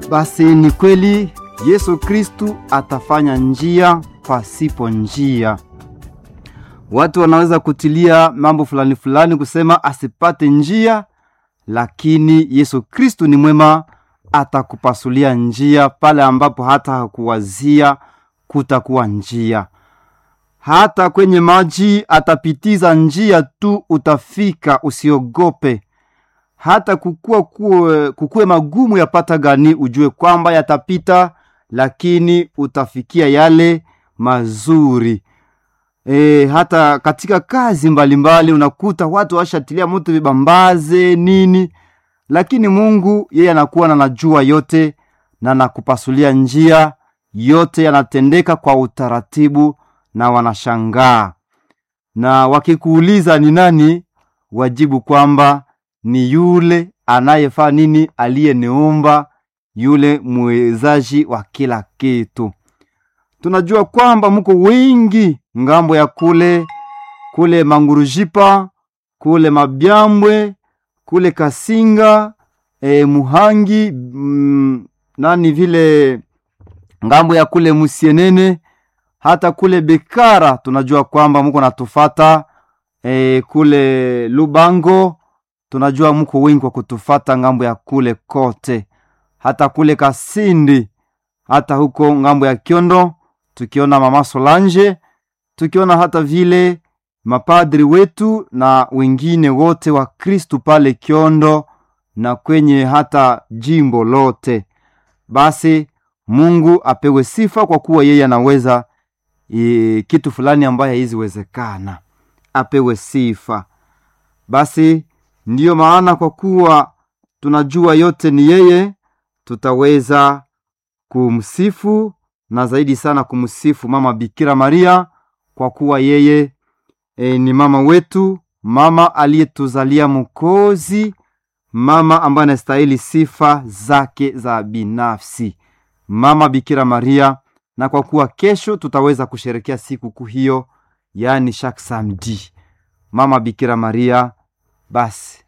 Basi ni kweli Yesu Kristu atafanya njia pasipo njia. Watu wanaweza kutilia mambo fulani fulani kusema asipate njia, lakini Yesu Kristu ni mwema, atakupasulia njia pale ambapo hata hakuwazia kutakuwa njia. Hata kwenye maji atapitiza njia tu, utafika, usiogope. Hata kukue, kukue, kukue magumu yapata gani, ujue kwamba yatapita, lakini utafikia yale mazuri. E, hata katika kazi mbalimbali mbali, unakuta watu washatilia moto vibambaze nini, lakini Mungu yeye anakuwa na najua yote na nakupasulia njia yote, yanatendeka kwa utaratibu na wanashangaa, na wakikuuliza ni nani, wajibu kwamba ni yule anayefaa nini, aliyeniumba, yule mwezaji wa kila kitu. Tunajua kwamba mko wengi ngambo ya kule kule Mangurujipa, kule Mabyambwe, kule Kasinga, e, Muhangi mm, nani vile ngambo ya kule Musienene, hata kule Bekara tunajua kwamba mko natufata e, kule Lubango tunajua mko wengi kwa kutufata ngambo ya kule kote, hata kule Kasindi, hata huko ngambo ya Kiondo tukiona mama Solange, tukiona hata vile mapadri wetu na wengine wote wa Kristu pale Kiondo na kwenye hata jimbo lote. Basi Mungu apewe sifa kwa kuwa yeye anaweza e, kitu fulani ambaye haiziwezekana, apewe sifa. Basi ndiyo maana kwa kuwa tunajua yote ni yeye, tutaweza kumsifu na zaidi sana kumsifu mama Bikira Maria kwa kuwa yeye e, ni mama wetu, mama aliyetuzalia Mwokozi, mama ambaye anastahili sifa zake za binafsi, mama Bikira Maria. Na kwa kuwa kesho tutaweza kusherekea sikukuu hiyo, yaani chaque samedi, mama Bikira Maria, basi